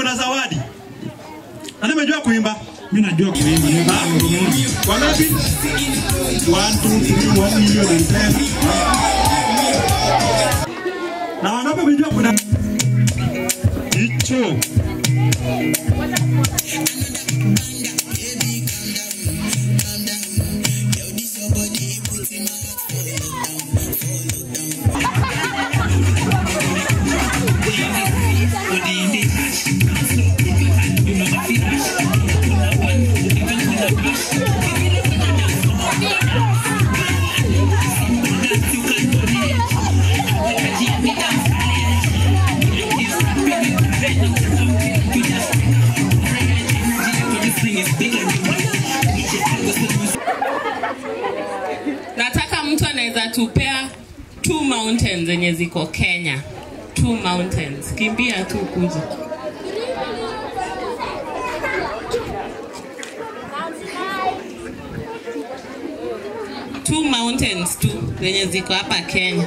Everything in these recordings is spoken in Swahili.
kuna zawadi. Nani amejua kuimba? Mimi najua kuimba. Nimepata ngurumuru. Wangapi? 1 2 3 1 million and 10. Na wangapi wamejua kuna hicho? nataka mtu anaweza tupea two mountains zenye ziko kenya two mountains kimbia tu kuja two mountains tu zenye ziko hapa kenya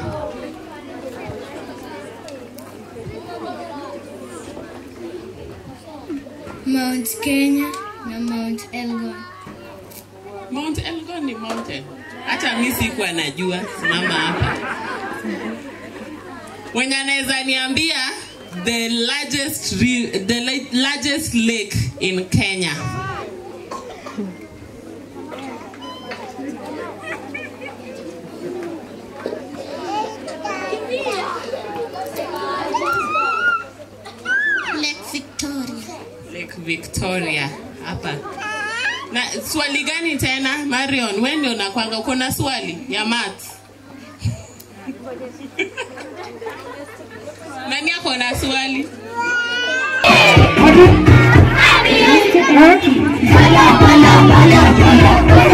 Mount Kenya na Mount Elgon. mount elgon ni mountain hata mi sikuwa najua simama hapa mwenye anaweza niambia the largest, re- the la- largest lake in kenya Lake Victoria. lake victoria hapa na swali gani tena marion we ndio nakwanga uko na swali ya mat nani ako na swali Bala bala bala bala